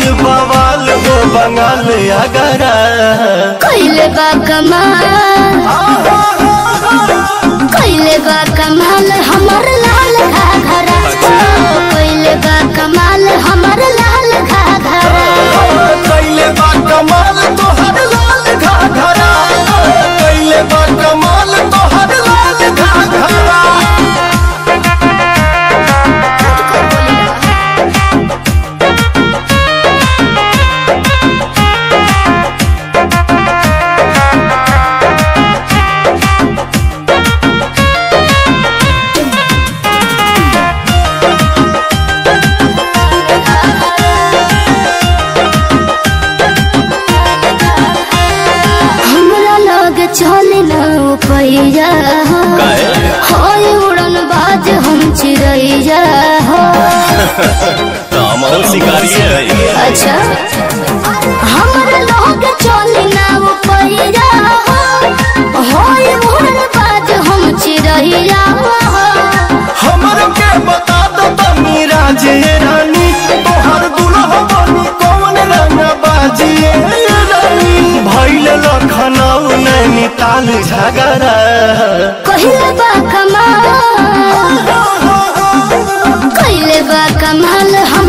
भइल बवाल हो बंगाल अगरा कैले बा कमाल कैले बा कमाल हमर लाल घाघरा कैले बा कमाल हमर लाल घाघरा कैले बा कमाल तोहर लाल घाघरा कैले बा कमाल तोहर लाल घाघरा हमरा लग चले न पैया होय उड़न बाज हम चिड़ैया हो शिकारी है अच्छा हमरा लग चले न पैया होय उड़न बाज हम चिड़ैया हो हमर के बता दो तनी राजे रानी तोहर दुल्हा बनी कौन रंग बाजिए रानी भइल लखनऊ नैनीताल झगड़ा कहिले बा कमाल कहिले बा कमाल हम